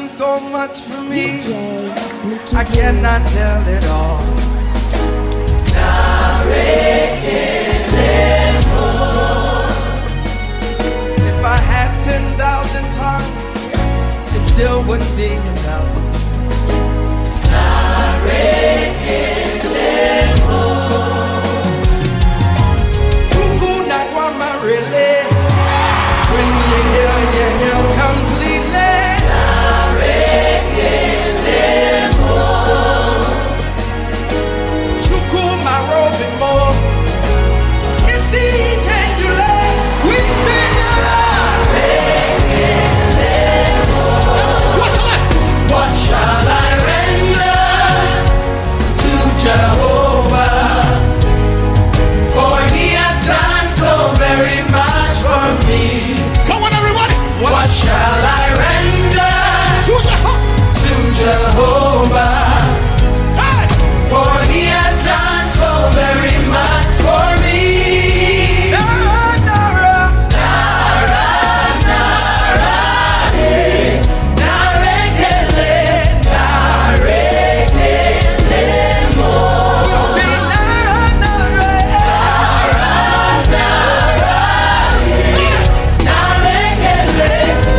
done so much for me. DJ Nicky I cannot tell it all. If I had 10,000 tongues, it still wouldn't be enough. Tuku na kwama really. When you hear, you hear completely. Chuku my robe more. If he can do that, we sing What shall I render to Jehovah? For he has done so very much for me. Come on, everybody. What shall I render to Jehovah? Hey. For he has done so very much for me. Nara, Nara, Nara, Nara, eh. Narekele, narekele mo. We sing Nara, Nara, eh. Narekele,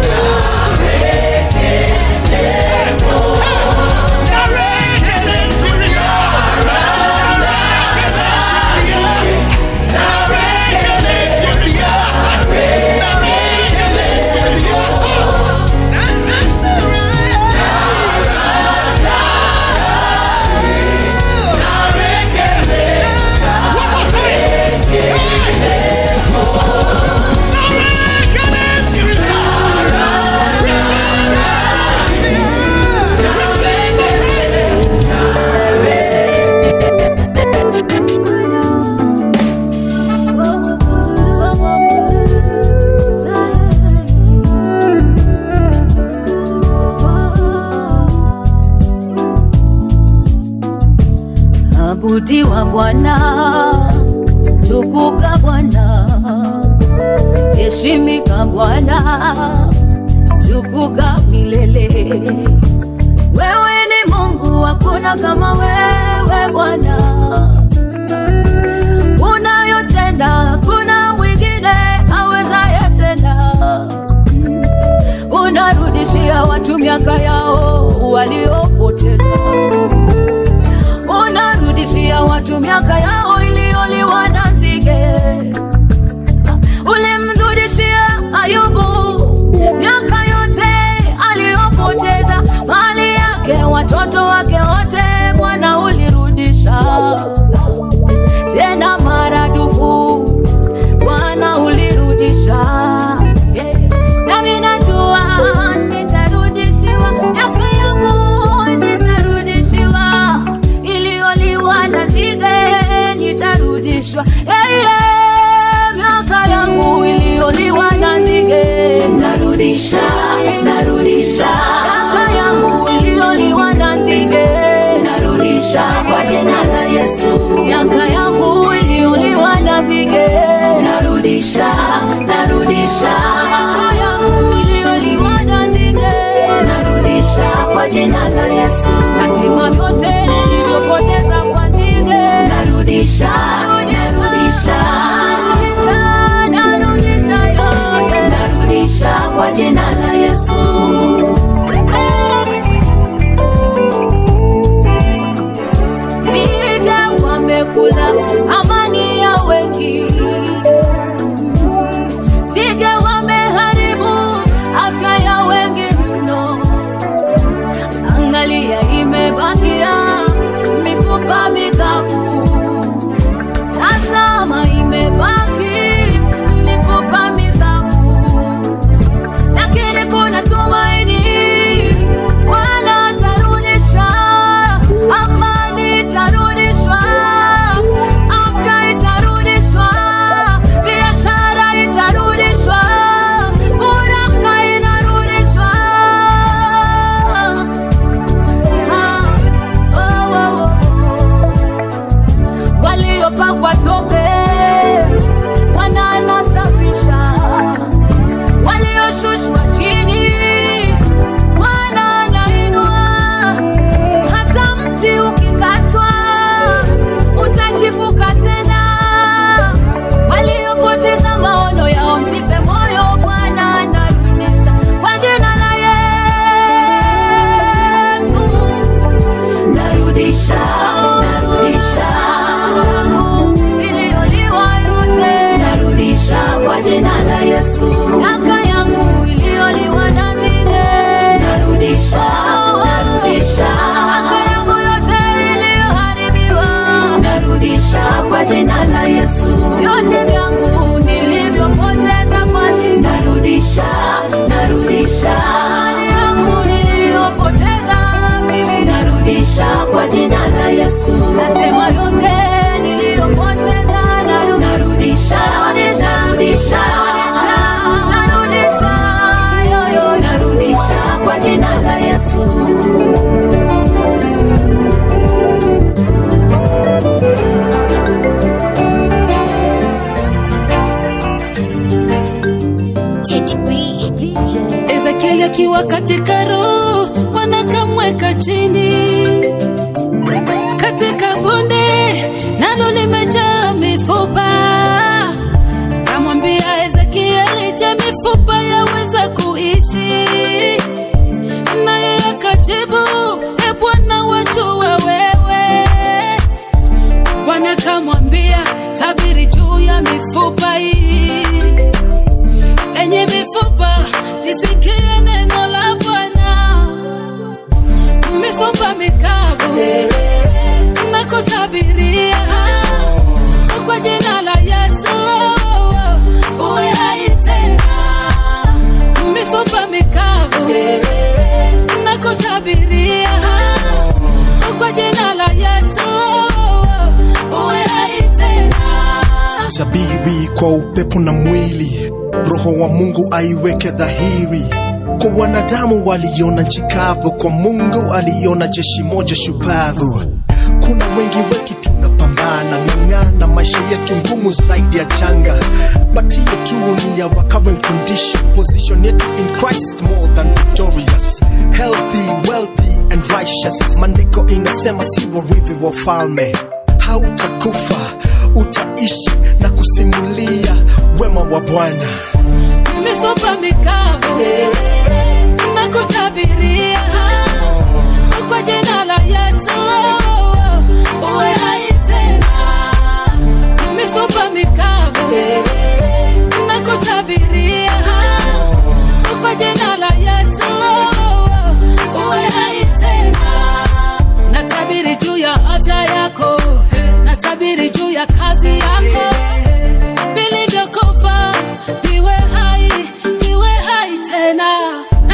Abudiwa Bwana, tukuka Bwana, heshimika Bwana, tukuka milele. Wewe ni Mungu, hakuna kama wewe Bwana. Unayotenda hakuna mwingine awezaye tena. Unarudishia watu miaka yao waliopoteza unarudishia watu miaka yao iliyoliwa na nzige. Ulimrudishia Ayubu miaka yote aliyopoteza, mali yake, watoto wake wote, Bwana ulirudisha tena maradufu, Bwana ulirudisha yeah. Nami najua nitarudishiwa miaka yangu, nitarudishiwa iliyoliwa na nzige, nitarudishwa hey, yeah. miaka yangu iliyoliwa na nzige, narudisha, narudisha miaka yangu iliyoliwa na nzige, narudisha kwa jina la Yesu, miaka yangu iliyoliwa na nzige, narudisha, narudisha miaka yangu iliyoliwa na nzige, narudisha kwa jina la Yesu, nasima yote nilivyopoteza kwa nzige, narudisha, narudisha, narudisha, narudisha yote, narudisha kwa jina la Yesu. Nzige wamekula amani ya wengi, nzige wameharibu afya ya wengi mno. Angalia la Yesu. Ezekieli akiwa katika roho, wanakamweka chini katika bonde, nalo limejaa mifupa. Kamwambia Ezekieli, je, mifupa yaweza kuishi? Naye akajibu, e Bwana, wajua wewe. Bwana kamwambia, tabiri juu ya mifupa hii enye mifupa lisikie neno la Bwana. Mifupa mikavu na kutabiria kwa jina la Yesu uwe hai tena. Mifupa mikavu na kutabiria kwa jina la Yesu uwe hai tena. Sabiri kwa upepo na mwili, roho wa Mungu aiweke dhahiri. Kwa wanadamu waliona nchi kavu, kwa Mungu aliona jeshi moja shupavu. Kuna wengi wetu tunapambana, ng'ang'ana, maisha yetu ngumu zaidi ya changa, but hiyo tu ni ya our current condition. Position yetu in Christ more than victorious, healthy, wealthy and righteous. Maandiko inasema si warithi wa falme hautakufa utaishi na kusimulia wema wa Bwana. mifupa mikavu na kutabiria kwa jina la Yesu uwe hai tena. Mifupa mikavu na kutabiria kwa jina la Yesu uwe hai tena. Natabiri juu ya afya yako, natabiri juu ya kazi yako vilivyokufa viwe hai, viwe hai tena.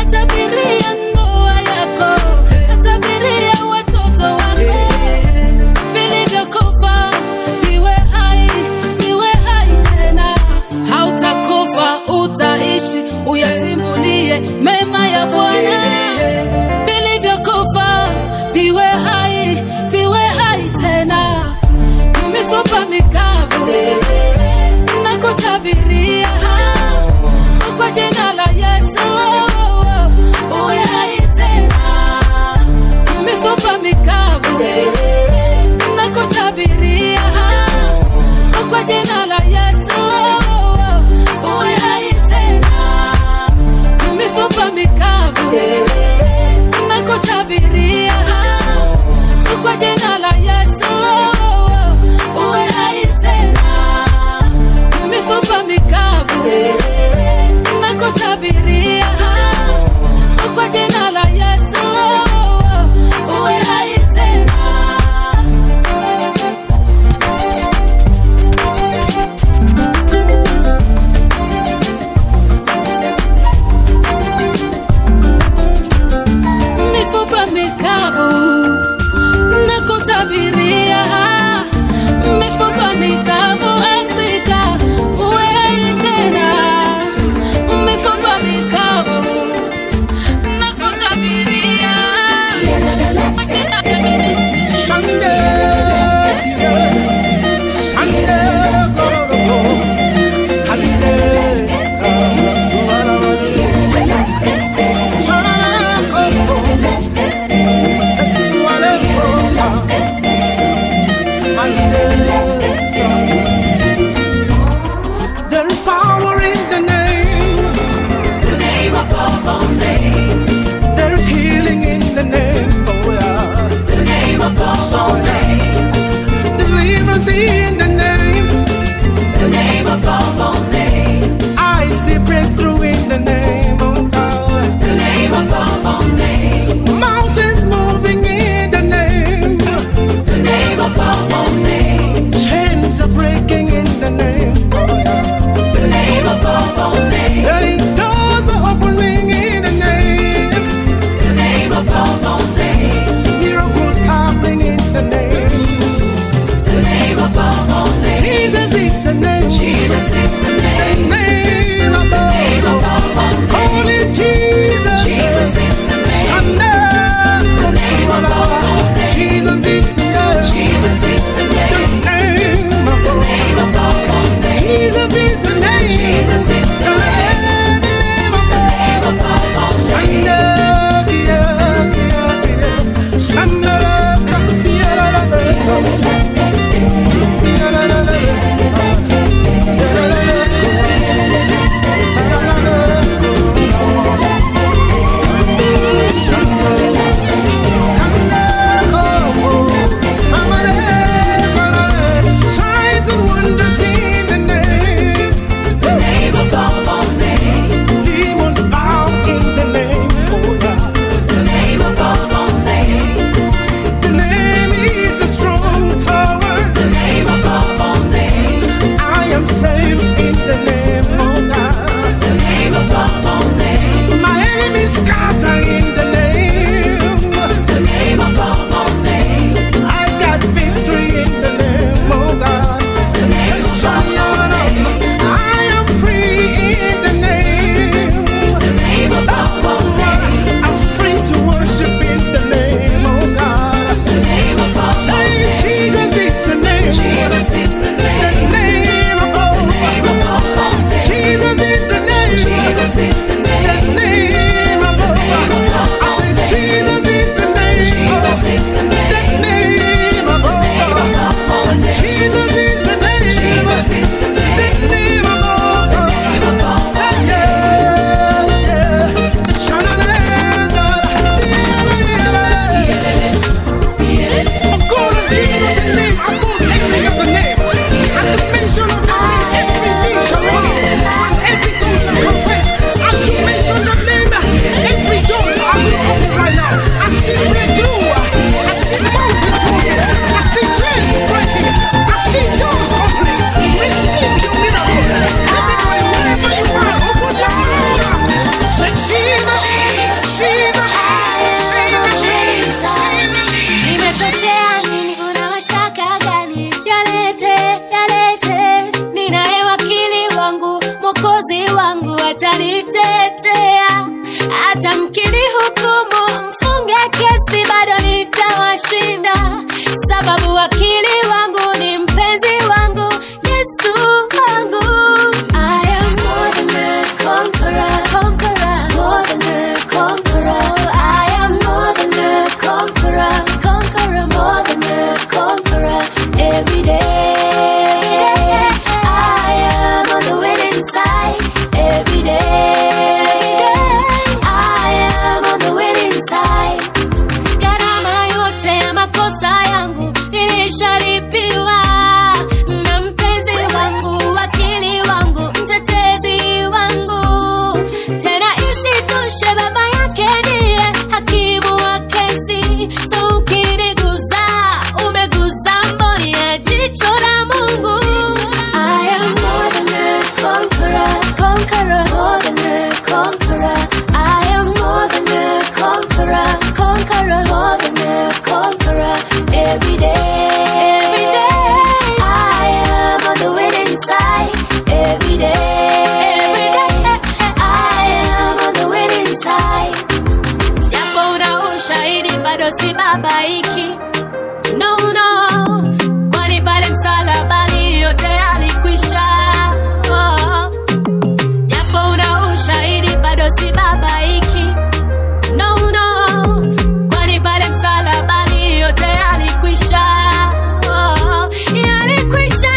atanitetea hata mkini hukumu mfunge kesi bado nitawashinda sababu wakili wangu ni mpenzi wangu yesu wangu I am more than a conqueror, conqueror, more than a conqueror. I am more than a conqueror, conqueror, more than a conqueror. Every day, I am on the winning side. Every day, I am on the winning side. Gharama yote ya makosa yangu nilishalipiwa na mpenzi wangu, wakili wangu, mtetezi wangu. Tena isitoshe, baba yake ndiye hakimu wa kesi. So ukiniguza, umeguza mboni ya jicho la Mungu. I am more than a conqueror, conqueror, more than a conqueror. I am more than a conqueror, conqueror, more than a conqueror. Every day, every day, I am on the winning side. Every day, every day, I am on the winning side. Japo una ushahidi bado sibabaiki. No, no, kwani pale msalabani yote yalikwisha. Oh. Japo una ushahidi bado sibabaiki. No, no, kwani pale msalabani yote yalikwisha. Oh, yalikwisha,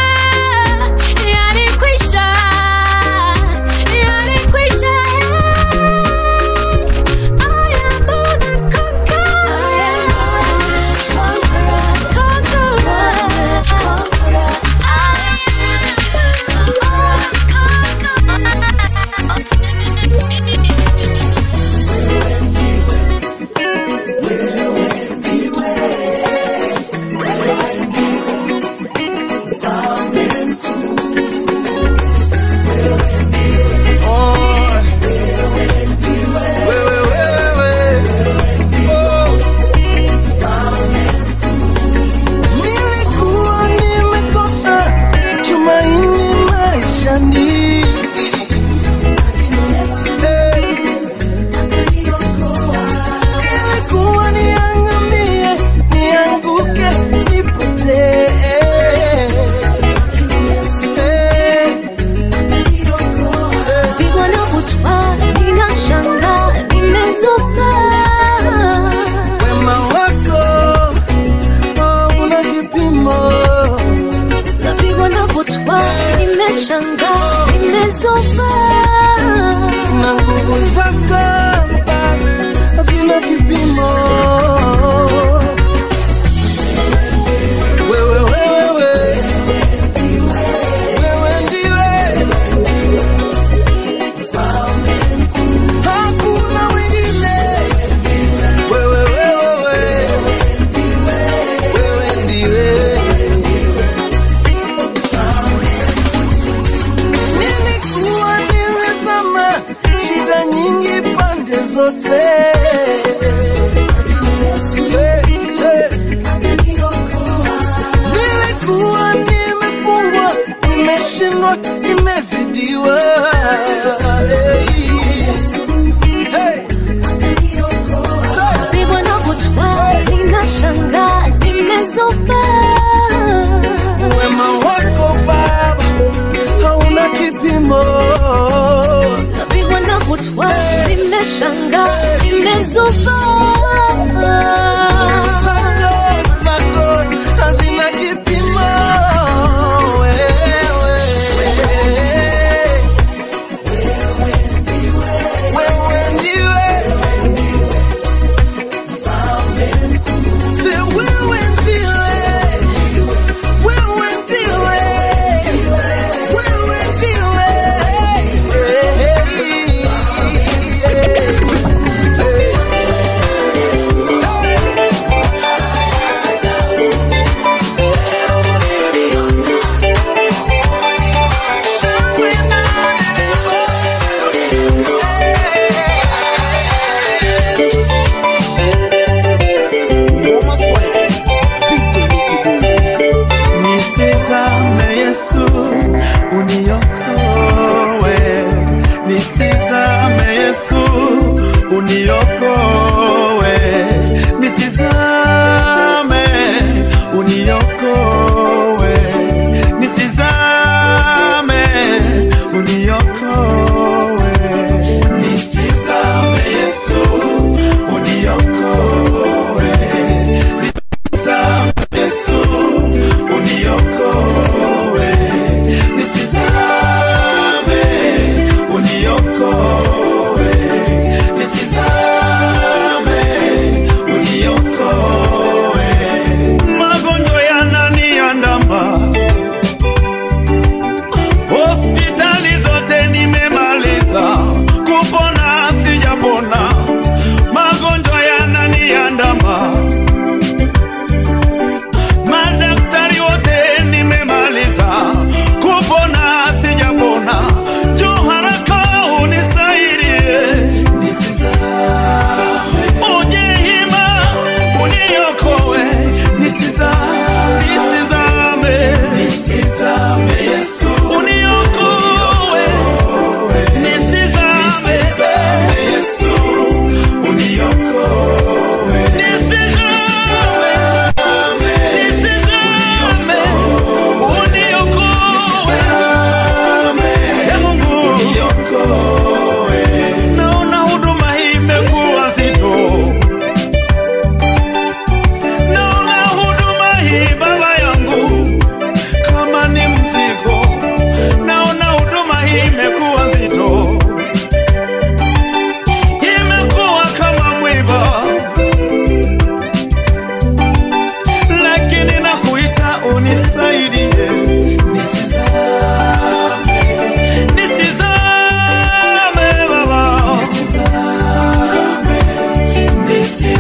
yalikwisha, yalikwisha. I am more than Nilikuwa nimekosa tumaini maishani. Eh. Ilikuwa niangamie, nianguke, nipotee. Eh. Pigwa na butwa, ninashangaa, nimezuka. Wema wako hauna kipimo. Napigwa na butwa, nimeshangaa, nimezuka. na nguvu zako hazina kipimo. Wewe, wewe, wewe, wewe ndiwe, hakuna mwingine. Wewe, wewe, wewe, wewe ndiwe. Nilikuwa nimezama shida nyingi pande zote. Se- se- Nilikuwa nimefungwa, nimeshindwa, nimezidiwa. Hey. Se- Pigwa na butwa, ninashangaa, nimezuka. Wema wako Baba hauna kipimo. Napigwa na butwa, nimeshangaa, nimezuka. Zako, zako hazina kipimo. Wewe, wewe ndiwe. Si wewe ndiwe. Wewe ndiwe. Wewe ndiwe. Hey, hey, hey.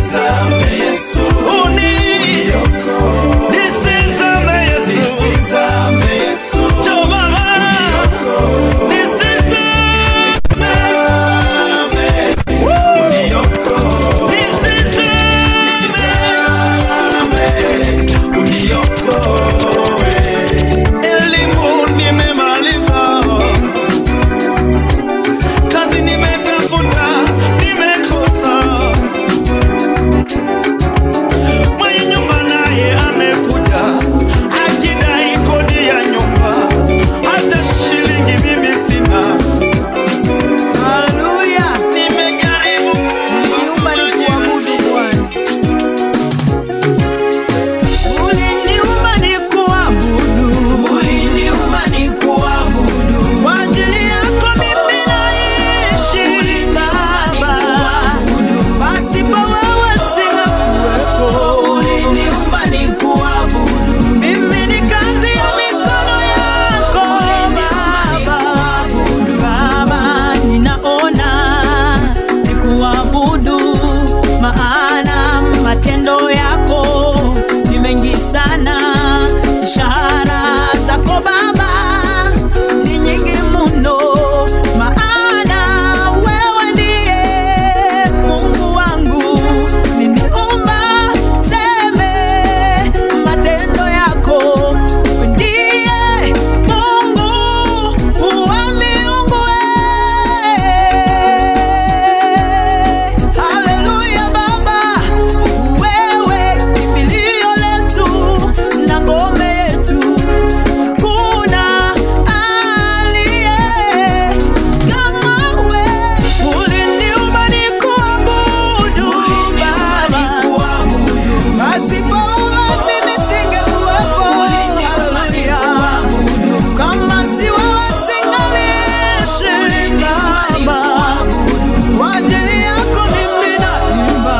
Nisizame Yesu, uni uniokoe. nisizame Yesu Nisizame Yesu, njoo Baba nisizame uniokoe. nisizame Uniokoe. elimu nimemaliza, kazi nimetafuta, nimekosa. Mwenye nyumba naye amekuja akidai kodi ya nyumba, hata shilingi mimi sina. Haleluya. Nimejaribu Niumba nikuabudu Bwana. Uliniumba nikuabudu. Uliniumba nikuabudu. Kwa ajili yako mimi naishi Baba. Pasipo wewe singekuwepo. Uliniumba nikuabudu. Mimi ni kazi ya mikono yako Baba. Baba, ninaona nikuabudu, maana matendo yako ni mengi sana. Ishara zako Baba ni nyingi mno, maana wewe ndiye Mungu wangu. Niniumba seme matendo yako ndiye Mungu wa miungu. Haleluya Baba, wewe kimbilio letu na ngome yetu, hakuna aliye kama wewe. Uliniumba nikuabudu Baba. Pasipo wewe mimi singekuwepo. Haleluya. Kama si wewe singaliishi Baba. Kwa ajili yako mimi naimba.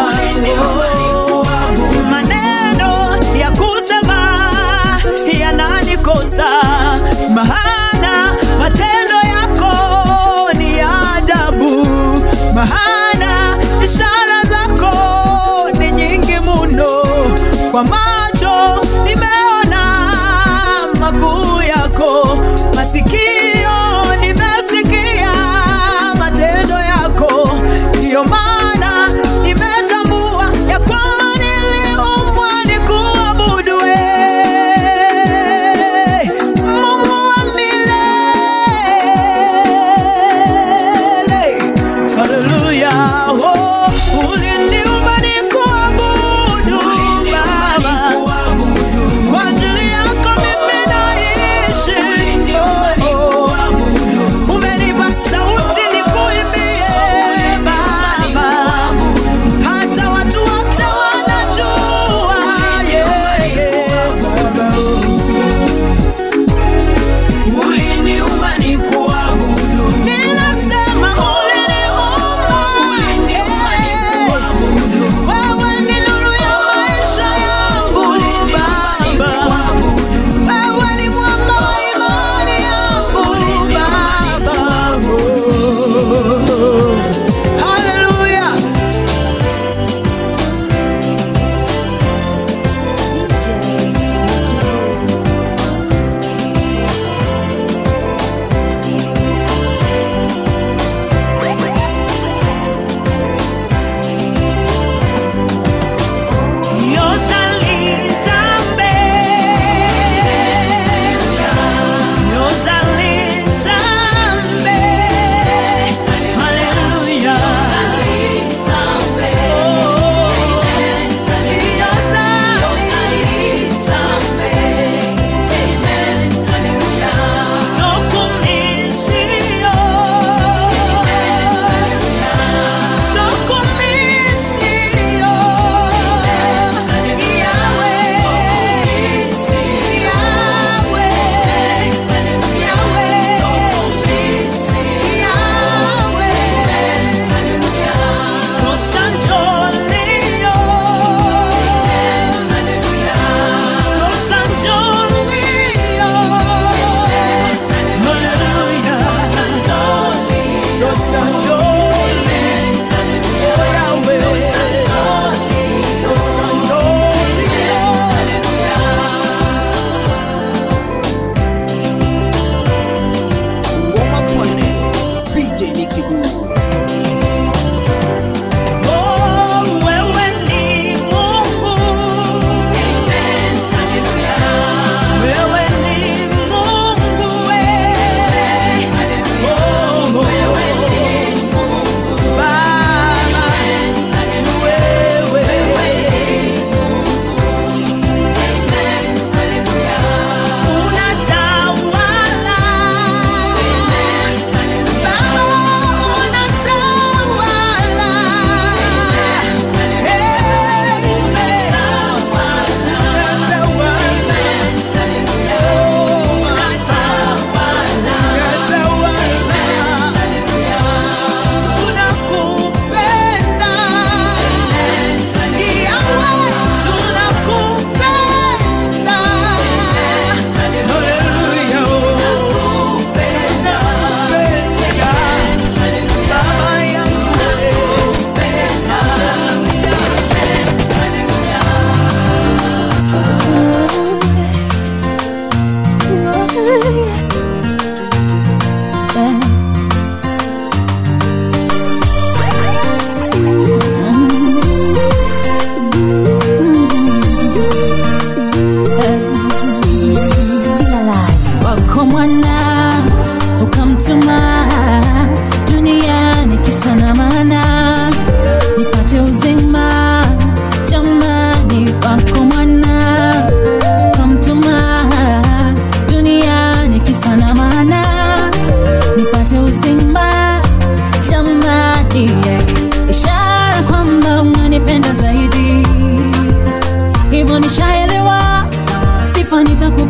Maneno ya kusema yananikosa, maana matendo yako ni ya ajabu, maana ishara zako ni nyingi mno. Kwa macho nimeona makuu yako, masikio nimesikia matendo yako, ndiyo maana nimetambua ya kwamba niliumbwa nikuabudu wewe, Mungu wa milele. Haleluya, oh, uliniumba nikuabudu Baba.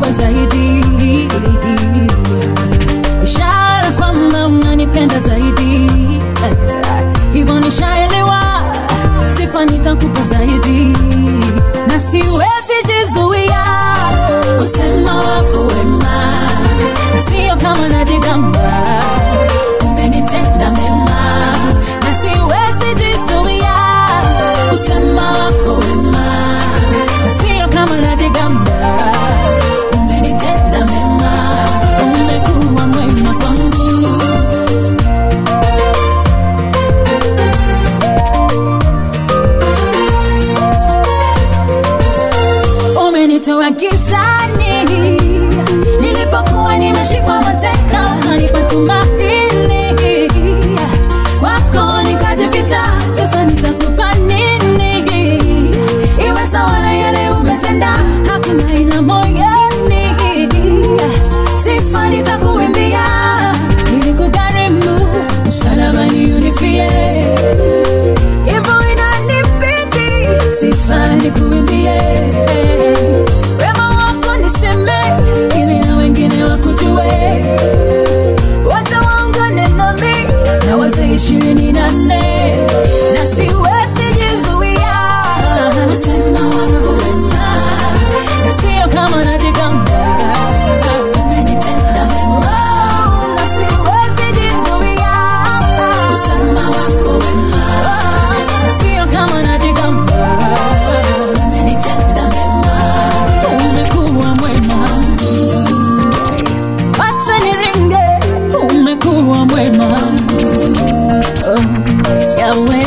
nitakupa zaidi ishara kwamba unanipenda zaidi hivyo nishaelewa sifa nitakupa zaidi na siwezi jizuia kusema wako wema na sio kama najigamba umenitenda mema na siwezi jizuia kusema wako wema na sio kama najigamba umenitenda mema umekuwa mwema kwangu umenitoa gizani nilipokuwa nimeshikwa mateka nipa tumaini kwako nikajificha sasa nitakupa nini iwe sawa na yale umetenda hakuna ila moyoni sifa nitakuimbia ili kugharimu msalabani unifie hivyo inanibidi sifa nikuimbie wema wako niseme ili na wengine wakujue wote waungane nami na wazee ishirini na nne na siwezi jizuia kusema wako wema na sio kama najigamba umenitenda wema na siwezi jizuia kusema wako wema na sio kama najigamba umenitenda mema umekuwa mwema wacha niringe umekuwa mwema oh, yawe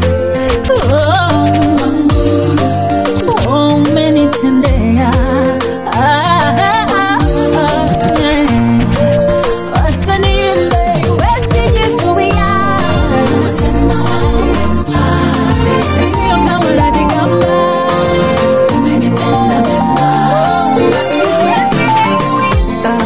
oh, oh, umenitendea ah, ah, ah, eh. Wacha niimbe. Siwezi jizuia kusema wako wema. Sio kama najigamba. Umenitenda mema. Siwezi jizuia.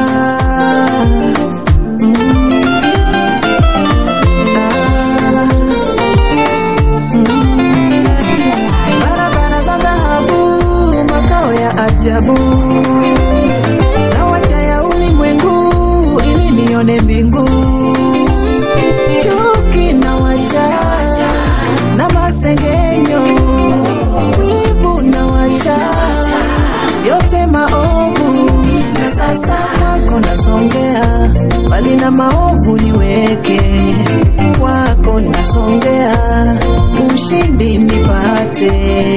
barabara za dhahabu, makao ya ajabu, na wacha ya ulimwengu ili nione mbingu. Chuki na wacha na masengenyo, wivu na wacha yote maovu, na sasa kwako nasongea, bali na maovu niweke kwako nasongea, ushindi nipate.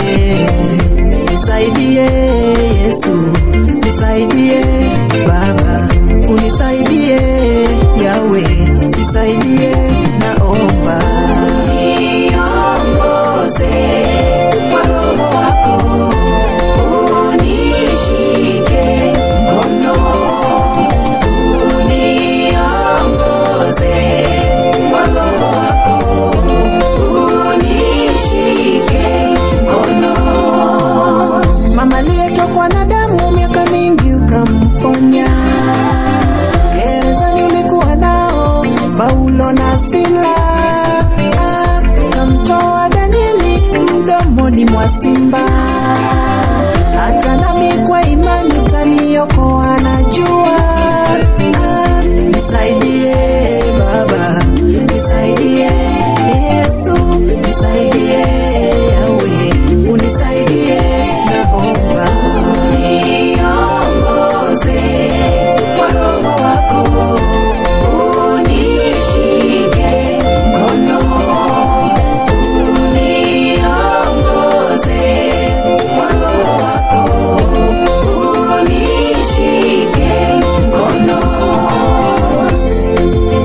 Nisaidie Yesu, nisaidie Baba, unisaidie Yawe, nisaidie naomba. Niongoze kwa Roho wako, unishike mkono uniongoze kwa Roho wako, unishike mkono. Mama aliyetokwa na damu miaka mingi ukamponya, gerezani ulikuwa nao Paulo na Sila, Ah, kamtoa Danieli mdomoni mwa simba hata nami kwa imani utaniokoa, najua. Ah, nisaidie Baba, nisaidie Yesu, nisaidie Yawe, unisaidie naomba, niongoze kwa Roho wako, unishike mkono uniongoze kwa Roho wako, unishike mkono.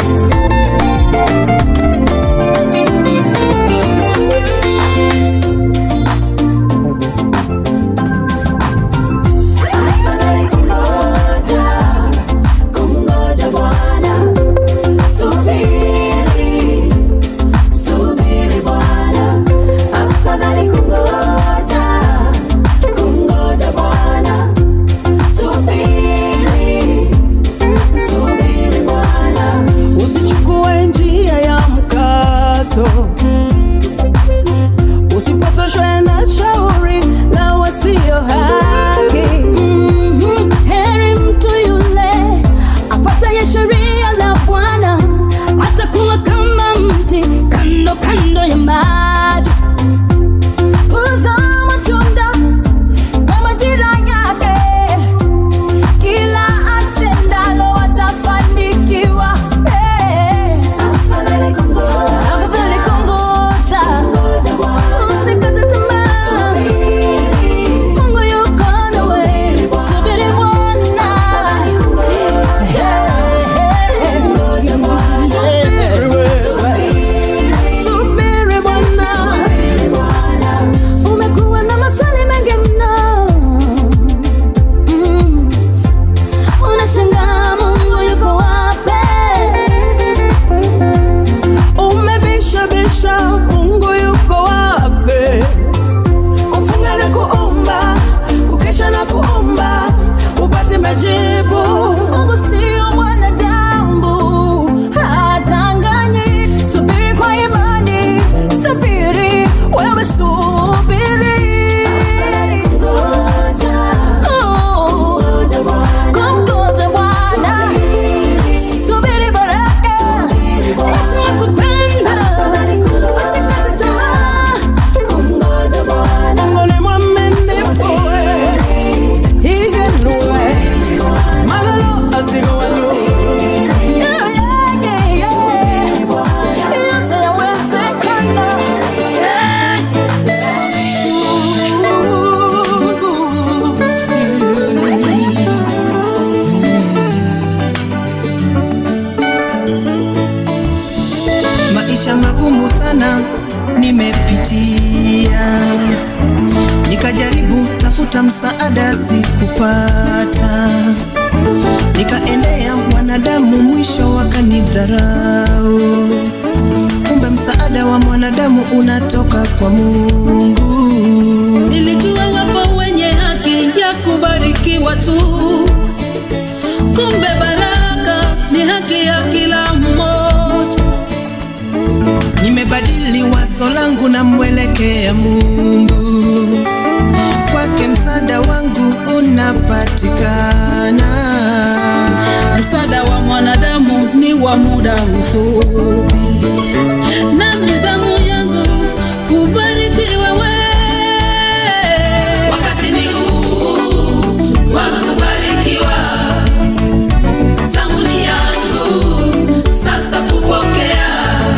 kwa Mungu. Nilijua wapo wenye haki ya kubarikiwa tu, kumbe baraka ni haki ya kila mmoja. Nimebadili wazo langu na mwelekea Mungu, kwake msaada wangu unapatikana. Msaada wa mwanadamu ni wa muda mfupi, na mizamu yangu kubarikiwa wewe. Wakati ni huu wa kubarikiwa, zamu ni yangu sasa kupokea.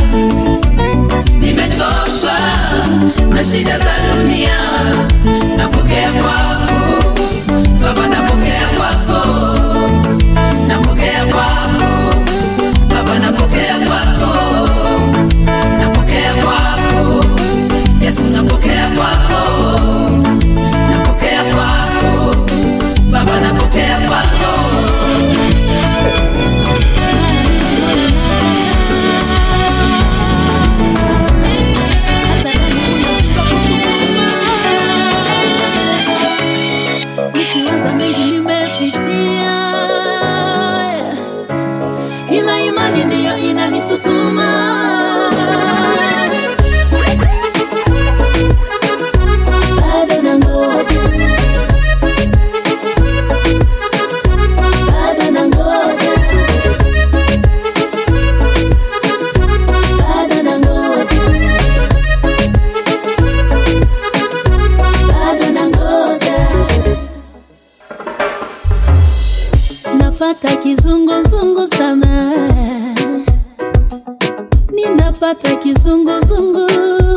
Nimechoshwa na shida za dunia, napokea kwako Baba, napokea kwako napokea kwako Baba, napokea kwako, napokea kwako Yesu, napokea kwako, napokea kwako Baba, napokea kwako. Nikiwaza mengi nimepitia, ila imani ndiyo inanisukuma. Bado nangoja, bado nangoja, bado nangoja, bado nangoja. napata kizunguzungu sana, ninapata kizunguzungu.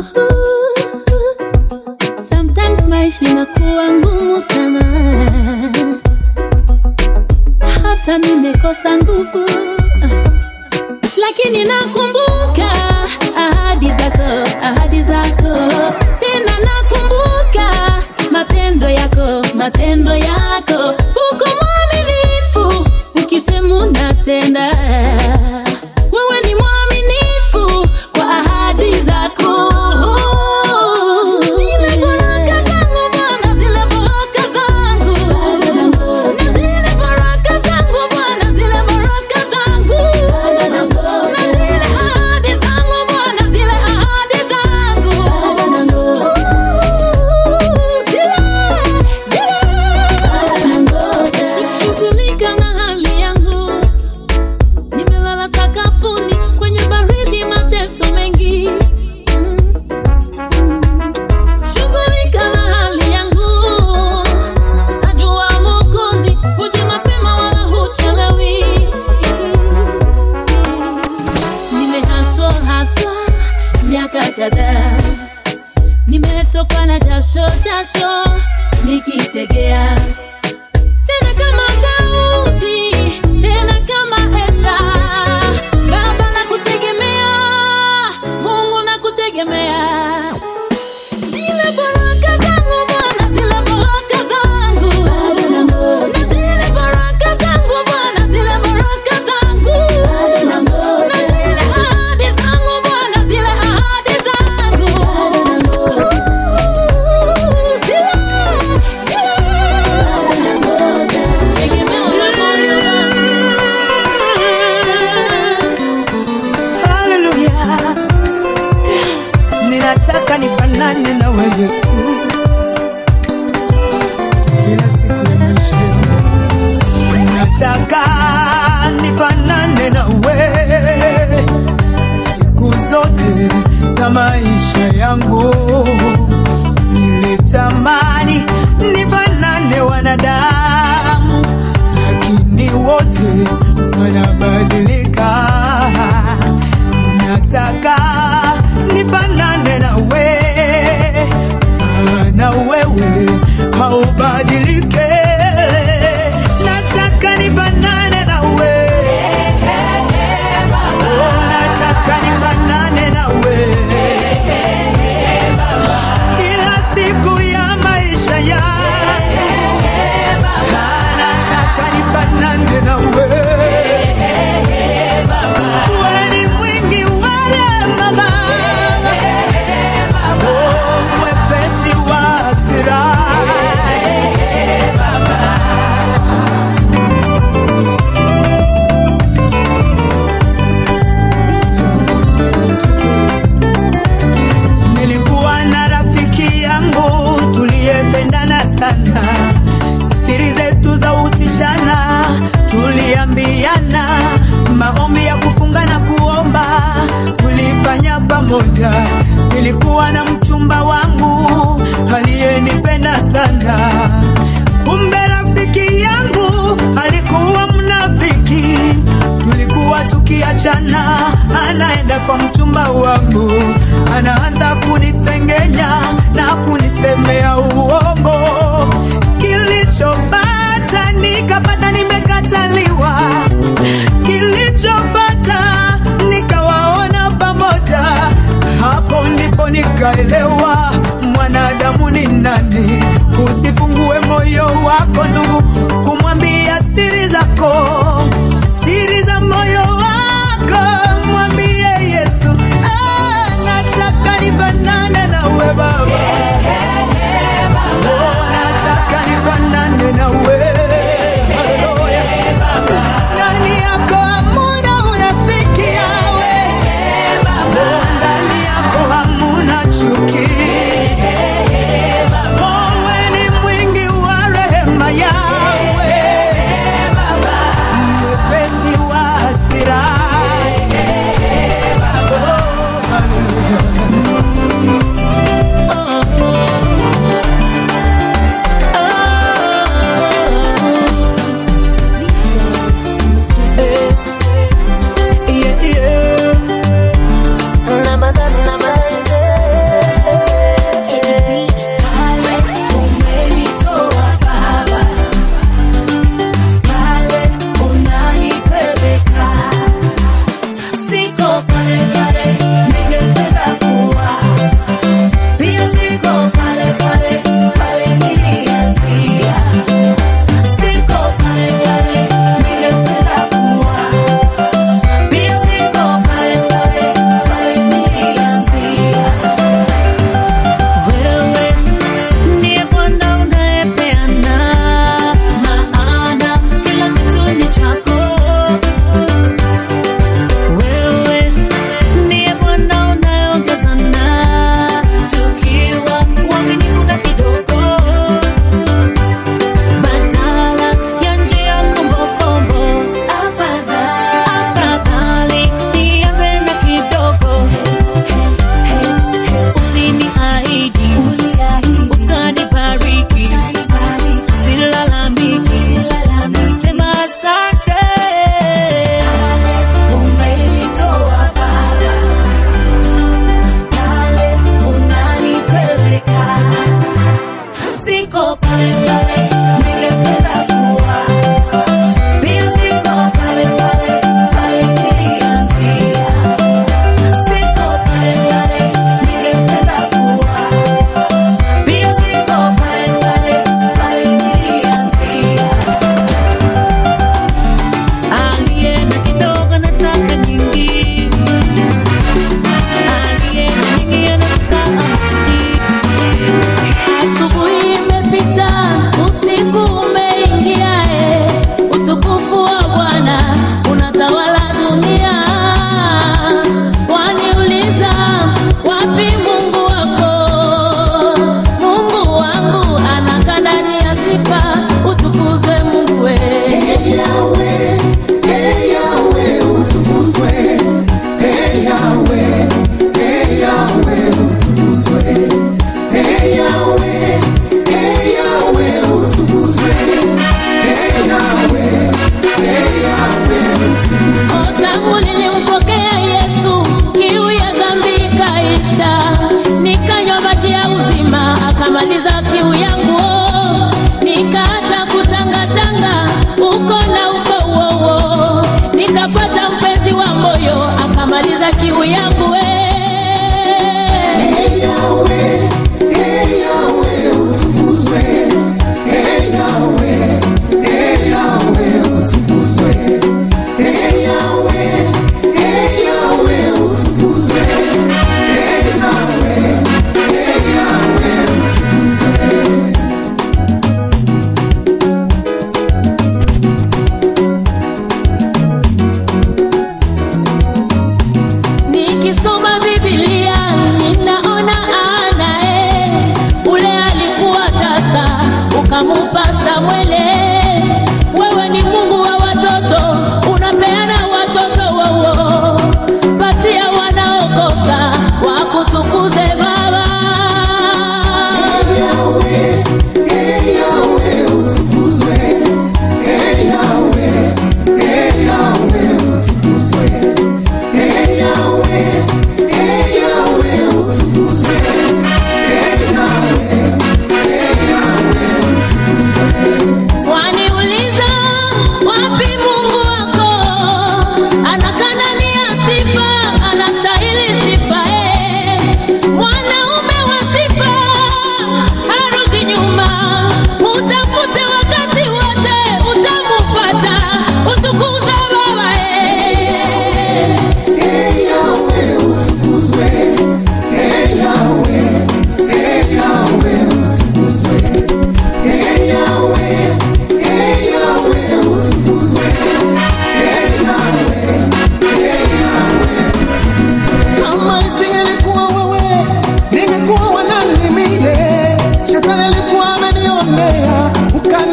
Sometimes maisha inakuwa ngumu sana, hata nimekosa nguvu, lakini nakumbuka ahadi zako, ahadi zako tena nakumbuka matendo yako, matendo yako. Uko mwaminifu ukisema unatenda, wewe ni mwaminifu kwa ahadi zako. Zile baraka zangu Bwana, zile baraka zangu, na zile baraka zangu Bwana, zile baraka zangu, na zile ahadi zangu Bwana, zile ahadi zangu. Shughulika na hali yangu, nimelala sakafuni kwenye baridi, mateso mengi. Shughulika na hali yangu, najua Mwokozi huja mapema wala huchelewi. Nimehaswa haswa miaka kadhaa nimetokwa na jasho jasho nikitegea tena kama Daudi tena kama Esta Baba nakutegemea Mungu nakutegemea zile baraka zangu Bwana zile baraka zangu na zile baraka zangu Bwana zile baraka zangu na zile ahadi zangu Bwana zile ahadi zangu Haleluya, ninataka nifanane na wewe Yesu kila siku ya maisha yangu, nataka nifanane na wewe siku zote za maisha yangu. Nilitamani nifanane wanadamu, lakini wote wanabadilika nataka nifanane na we maana wewe haubadilike nataka nifanane na we Oh, nataka nifanane na we moja nilikuwa na mchumba wangu aliyenipenda sana kumbe rafiki yangu alikuwa mnafiki tulikuwa tukiachana anaenda kwa mchumba wangu anaanza kunisengenya na kunisemea uongo kilichopata nikapata nimekataliwa kilichopata nikawaona pamoja hapo ndipo nikaelewa mwanadamu ni nani usifungue moyo wako ndugu kumwambia siri zako siri za moyo wako mwambie yesu ah, nataka nifanane nawe baba Oh, nataka nifanane nawe Haleluya. ndani yako hamuna unafiki yawe Oh, ndani yako hamuna chuki wewe ni mwingi wa rehema yawe mwepesi wa hasira Yeah, yeah. Umenitoa Baba, pale unanipeleka, siko pale pale ningependa kuwa, pia siko pale pale pale nilianzia, siko pale pale ningependa kuwa, pia siko pale pale pale nilianzia. Wewe ndiye Bwana unayepeana maana kila kitu ni chako. Wewe ndiye Bwana unayeongeza na tukiwa uaminifu na kidogo, badala ya njia kombokombo. Afadhali nianze na kidogo uliniahidi utanibariki, silalamiki, nasema asante. Umenitoa Baba, pale unanipeleka, siko pale pale ningependa kuwa, pia siko pale pale pale nilianzia, siko pale pale ningependa kuwa, pia siko pale pale pale nilianzia. Aliye na kidogo nataka nyingi, aliye na nyingi anataka amani. Asubuhi imepita, usiku umeingia, eh, utukufu wa Bwana unatawala dunia. Waniuliza, wapi Mungu wako? Mungu wangu anakaa ndani ya sifa, utukuzwe Mungu we. Oh, tangu nilimpokea Yesu, kiu ya dhambi ikaisha, nikanywa maji ya uzima, akamaliza kiu yangu. Oh, nikaacha kutangatanga uko na uko wowo, nikapata mpenzi wa moyo, akamaliza kiu yangu. eh.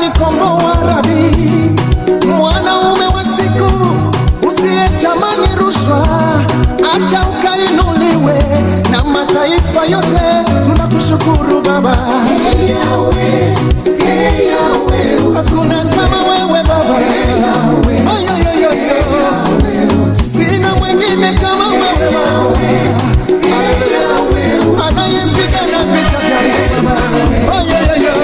umenikomboa rabi, mwanaume wa siku usiyetamani rushwa, acha ukainuliwe na mataifa yote. Tunakushukuru Baba, hakuna kama wewe Baba, Oyoyoyoyo. sina mwingine kama wewe Baba, anayepigana vita vyangu Baba, Oyoyoyo.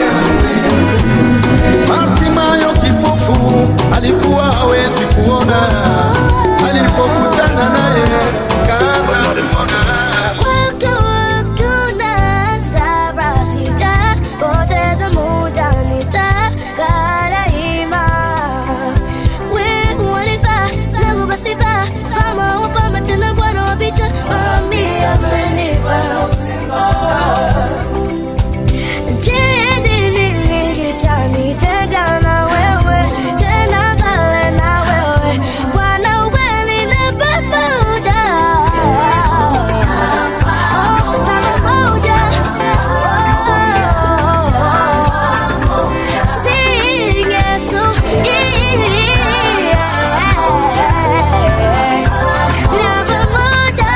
Bartimayo kipofu alikuwa hawezi kuona, alipokutana naye kaanza kuona. Nitenga na wewe tena pale na wewe Bwana ukweli na pamoja Sing Yesu na pamoja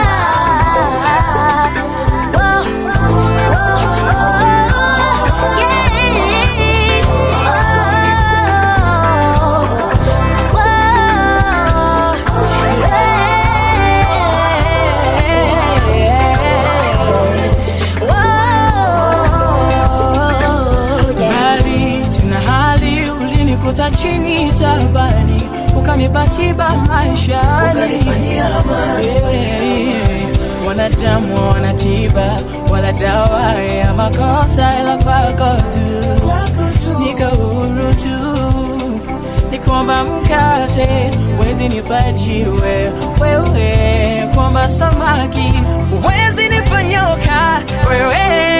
Bali tena hali ulinikuta chini tabani, ukanipa tiba maishani. Yeah. Wanadamu wana tiba wala dawa ya makosa, ila kwako tu niko huru tu, nikomba mkate wezi nipa jiwe wewe, kwamba samaki wezi nipa nyoka wewe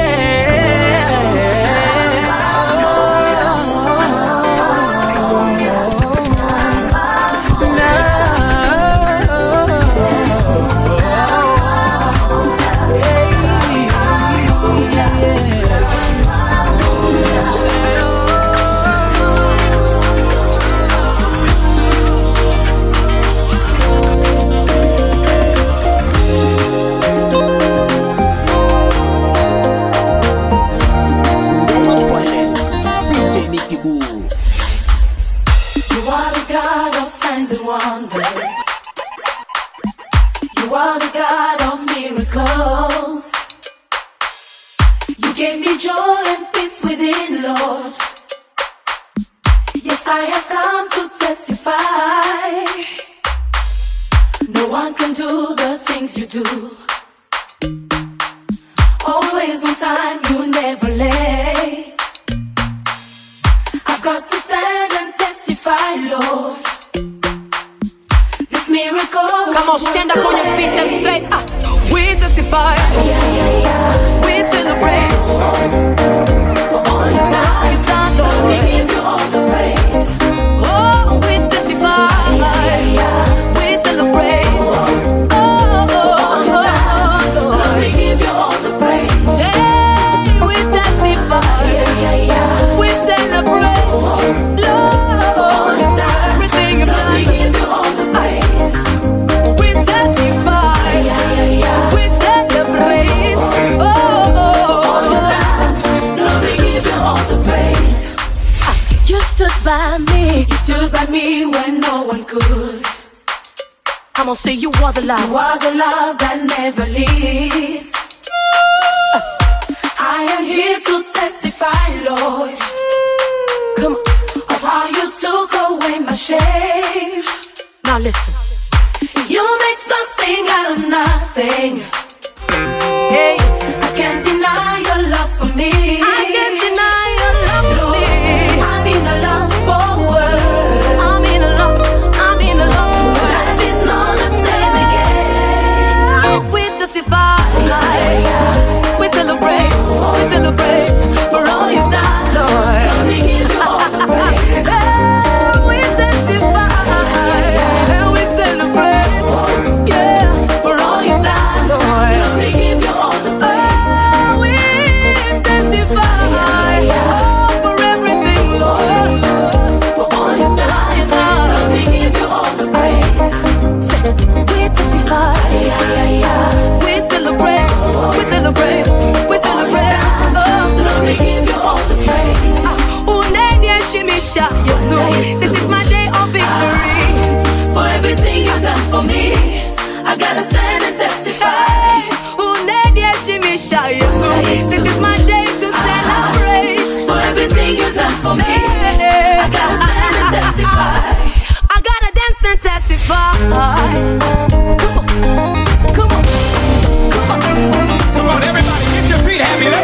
You are the God of signs and wonders. You are the God of miracles. You gave me joy and peace within, Lord. Yes, I have come to testify. No one can do the things you do. Always on time, you never late. I've got to stand and testify, Lord. This miracle. Come on, stand up on your feet and say, ah, we testify. We celebrate. For all you've done, you've done, Lord. We give you all the praise. Oh, we testify. We celebrate. Oh, oh, oh, Lord. We give you all the praise. Hey, we testify. We celebrate. Lord, everything you've done. We give you all the praise. We testify. We celebrate. Oh, Lord, we give you all the praise. you stood by me. You stood by me when no one could. I'm gonna say you are the You love. are the love that never leaves. I am here to testify, Lord, Come on. of how you took away my shame. Now listen. You make something out of nothing. Hey, I can't deny your love for me. I can't deny your love for Lord, me. I'm in a lost for words. I'm in a loss. I'm in a loss. Life is not the same again. We testify. We celebrate. We celebrate for all you've done, Lord. Lord, we give you all the praise. Hey, we testify. We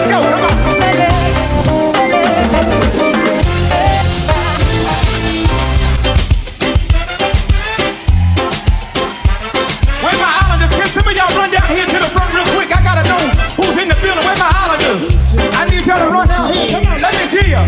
Let's go. Come on. Where my islanders? Can some of y'all run down here to the front real quick? I gotta know who's in the building. Where my islanders? I need y'all to run down here. Come on, let me see ya.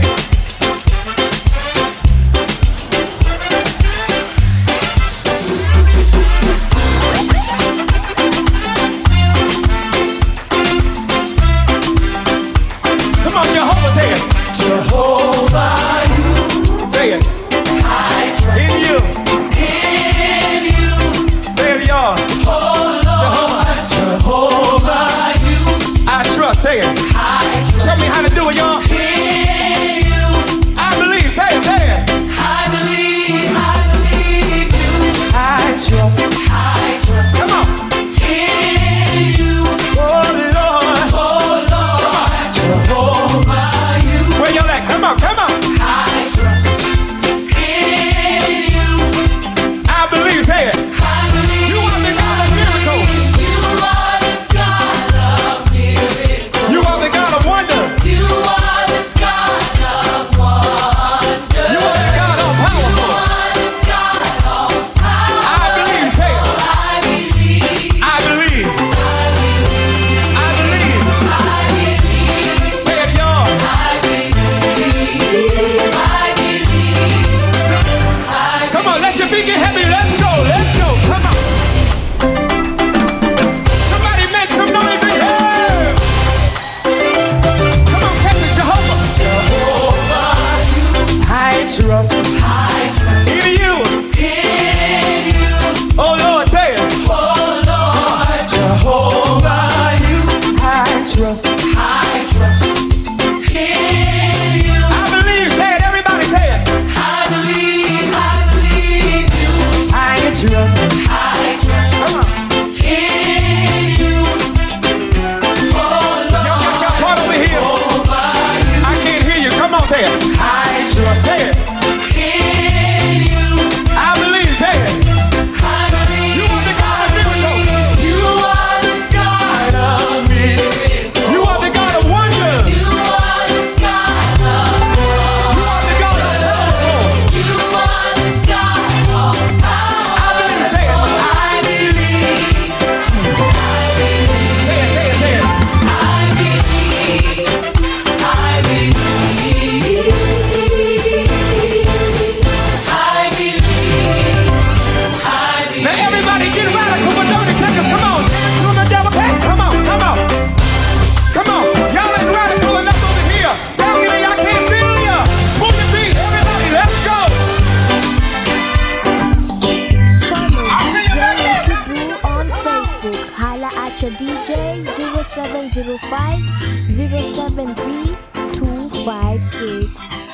Come on, Jehovah, say it. Jehovah, you. Say it. I trust in you. In you. There you are. Jehovah. Jehovah, you. I trust. Say it. I trust. Show me how to do it, y'all. In you. I believe. Say it. Say it. I believe. I believe you. I trust. I trust. Come on. In you. Oh Lord. Oh Lord. Jehovah, you. Where y'all at? Come on. Come on. I trust. In you. I believe. Say it. I believe. You are the God of miracles. You are the God of miracles. You are the God of wonder. You are the God of wonder. You are the God of powerful. You are the God of power. I believe. Say it. I believe. I believe. I believe. I believe. Say it, y'all. I believe. I believe. Come on, let your feet get heavy. Let's go. Let's go. Come on. Somebody make some noise in here. Come on, catch it, Jehovah. Jehovah, I trust. I trust in you. In you. Oh Lord, say it. Oh Lord, Jehovah, you. I trust. I trust in you. I believe. Say it, everybody. Say it. I believe. I believe you. I trust. I trust. Come on. In you. Oh Lord. Y'all got your part over here. I can't hear you. Come on, say it. I trust. Say it. In you. I believe. Say it. I believe. You are the God of miracles. You are the God of miracles. You are the God of wonders. You are the God of You are the God of powerful. You are the God of power. I believe. Say it. I believe. I believe. Say it. Say it. Say it. I believe. I believe. I believe. I believe. Now everybody get radical for 30 seconds. Come on. Dance on the devil's head. Come on. Come on. Come on. Y'all ain't radical enough over here. Balcony, I can't feel ya. Move your feet. Everybody, let's go. I'll see you back there. Crew on Facebook. Holla at your DJ 0705 073 256.